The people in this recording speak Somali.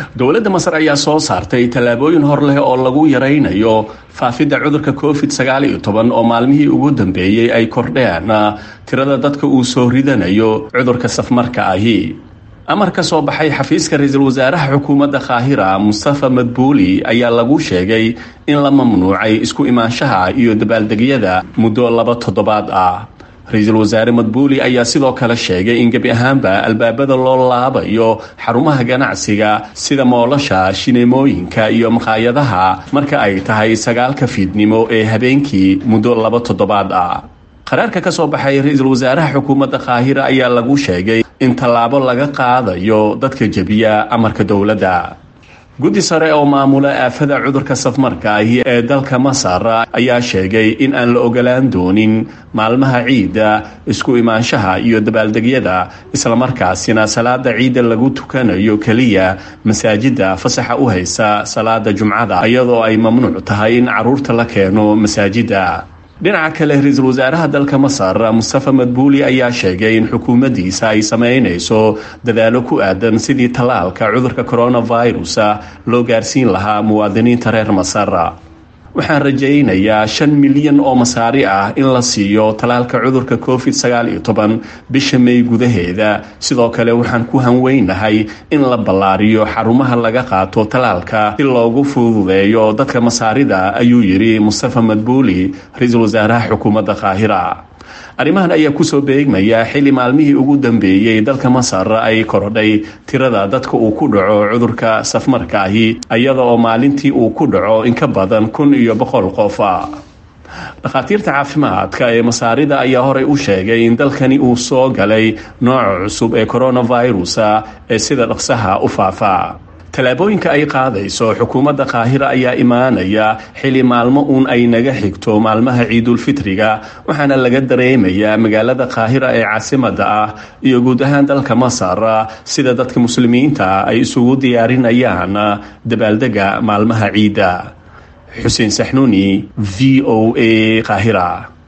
dowladda masar ayaa soo saartay tallaabooyin hor leh oo lagu yaraynayo faafidda cudurka covid sagaal iyo toban oo maalmihii ugu dambeeyey ay kordheen tirada dadka uu soo ridanayo cudurka safmarka ahi amar ka soo baxay xafiiska ra-iisul wasaaraha xukuumadda kaahira mustafa madbuuli ayaa lagu sheegay in la mamnuucay isku imaanshaha iyo dabaaldegyada muddo laba toddobaad ah ra-iisul wasaare madbuuli ayaa sidoo kale sheegay in gebi ahaanba albaabada loo laabayo xarumaha ganacsiga sida moolasha shineemooyinka iyo maqaayadaha marka ay tahay sagaalka fiidnimo ee habeenkii muddo laba toddobaad ah qaraarka ka soo baxay ra-iisul wasaaraha xukuumadda kaahira ayaa lagu sheegay in tallaabo laga qaadayo dadka jebiya amarka dowladda guddi sare oo maamula aafada cudurka safmarka ahi ee dalka masar ayaa sheegay in aan la ogolaan doonin maalmaha ciidda isku imaanshaha iyo dabaaldegyada islamarkaasina salaada ciidda lagu tukanayo keliya masaajidda fasaxa u haysa salaada jumcada iyadoo ay mamnuuc tahay in caruurta la keeno masaajidda dhinaca kale ra-iisul wasaaraha dalka masar mustafa madbuuli ayaa sheegay in xukuumaddiisa ay sameynayso dadaalo ku aadan sidii tallaalka cudurka coronavirus loo gaarsiin lahaa muwaadiniinta reer masar waxaan rajaynayaa shan milyan oo masaari ah in la siiyo tallaalka cudurka covid sagaal iyo toban bisha may gudaheeda sidoo kale waxaan ku hanweynahay in la ballaariyo xarumaha laga qaato tallaalka si loogu fududeeyo dadka masaarida ayuu yidhi mustafa madbuuli ra-iisul wasaaraha xukuumadda kaahira arrimahan ayaa kusoo beegmaya xilli maalmihii ugu dambeeyey dalka masar ay korodhay tirada dadka uu ku dhaco cudurka safmarka ahi iyada oo maalintii uu ku dhaco in ka badan kun iyo boqol qof dhakhaatiirta caafimaadka ee masaarida ayaa horey u sheegay in dalkani uu soo galay nooca cusub ee coronavirus ee sida dhaqsaha u faafa tallaabooyinka ay qaadayso xukuumadda kaahira ayaa imaanaya xili maalmo uun ay naga xigto maalmaha ciidulfitriga waxaana laga dareemayaa magaalada kaahira ee caasimada ah iyo guud ahaan dalka masar sida dadka muslimiinta ay isugu diyaarinayaan dabaaldega maalmaha ciidda xuseen saxnuuni v o a kaahira